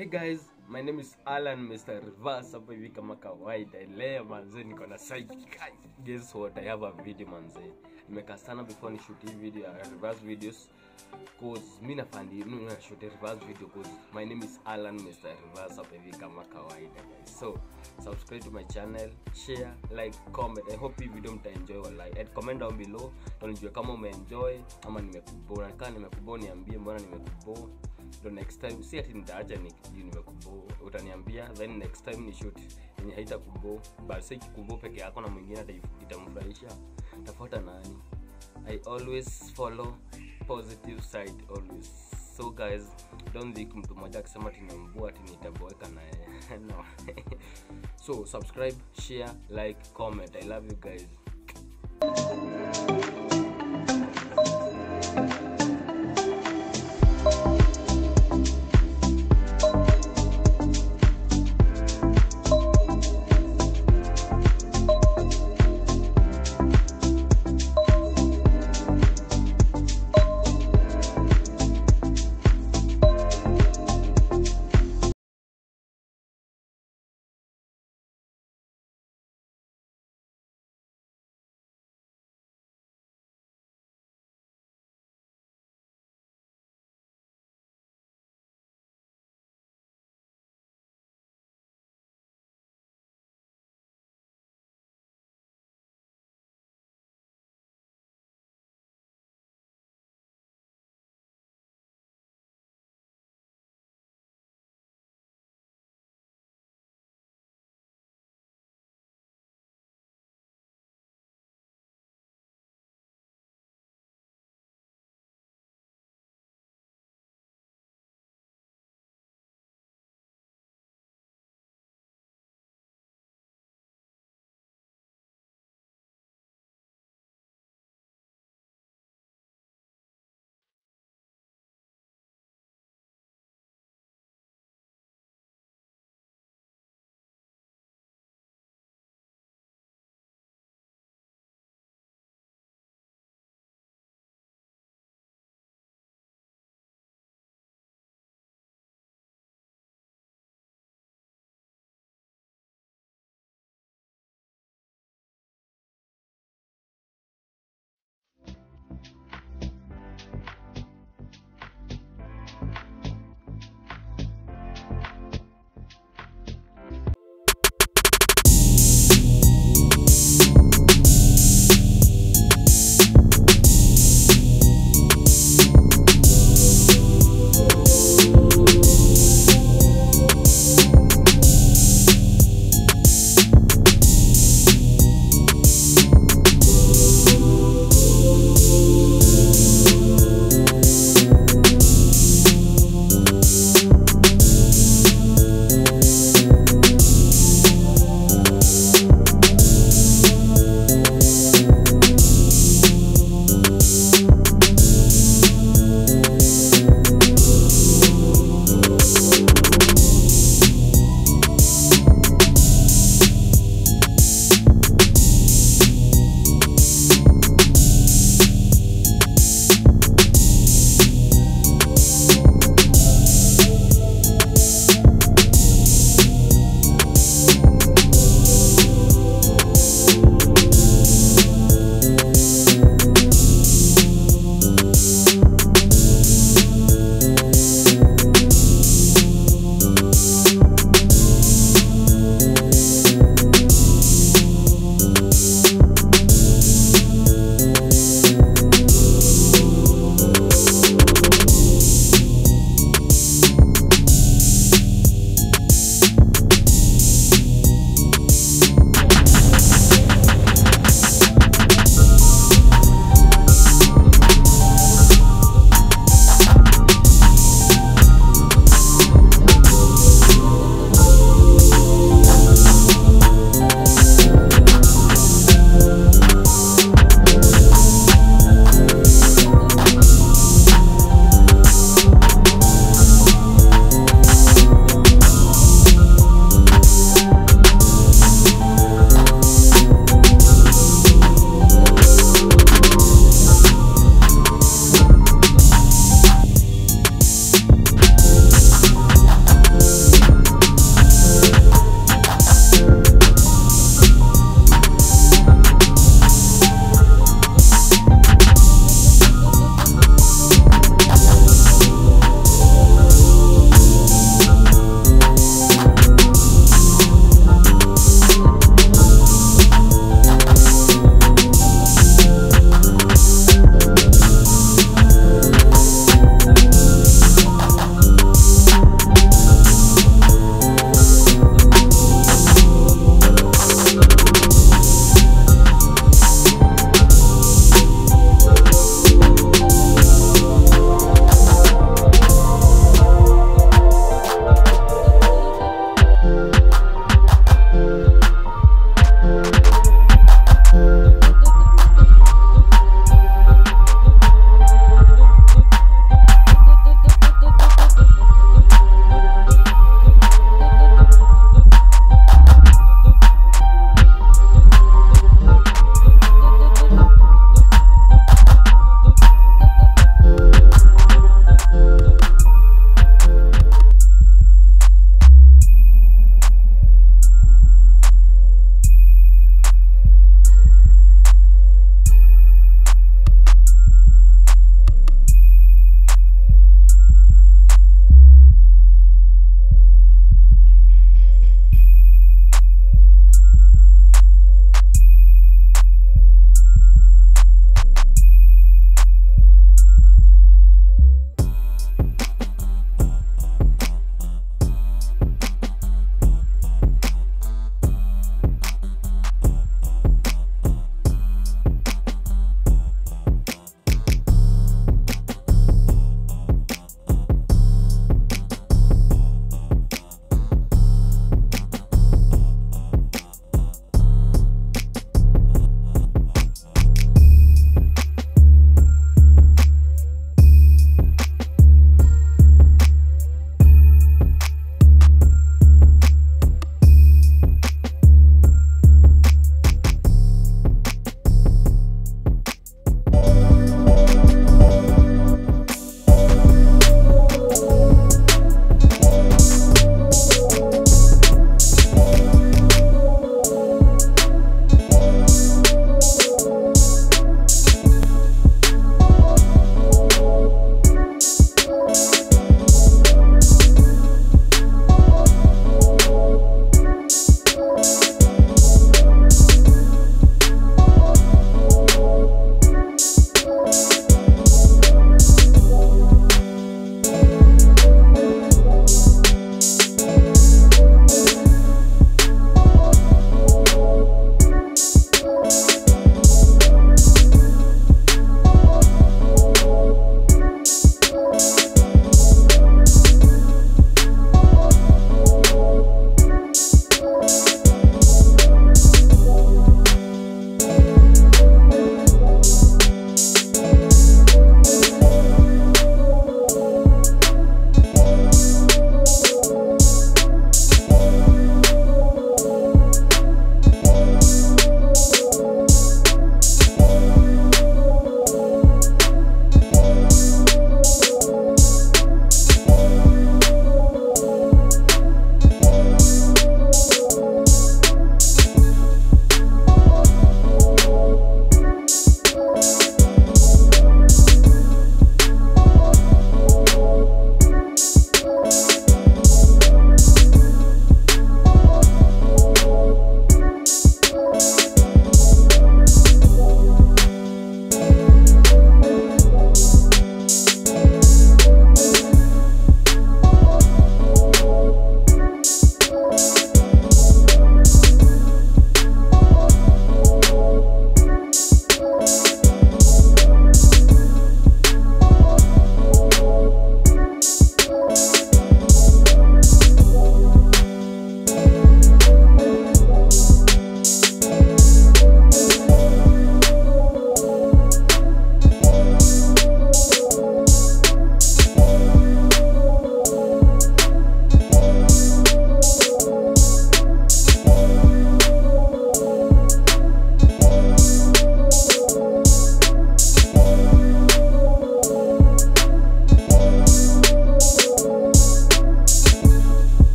Hey guys, my name is Alan Mr. Reverse hapa hivi kama kawaida. Leo manze niko na side guys. Guess what? I have a video manze. Nimekaa sana before ni shoot hii video ya reverse videos cause mimi nafandi mimi na shoot reverse video cause my name is Alan Mr. Reverse hapa hivi kama kawaida guys. So, subscribe to my channel, share, like, comment. I hope hii video mtaenjoy wallahi. And comment down below na nijue kama umeenjoy ama nimekubona. Kama nimekubona niambie mbona nimekubona ndo next time si ati nitaacha ni juu nimekubo utaniambia then next time ni shoot yenye haita kubo basi kikubo peke yako na mwingine ata- itamfurahisha tafuata nani i always follow positive side always so guys don't think mtu mmoja akisema ati nimembua ati nitaboeka naye no so subscribe share like comment i love you guys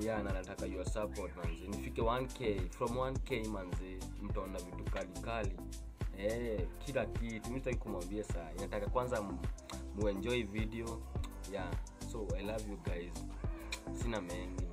yeah na nataka your support manzi nifike 1k from 1k manzi mtaona vitu kali kali eh kila kitu mimi sitaki kumwambia saa nataka kwanza m- muenjoy video yeah so i love you guys sina mengi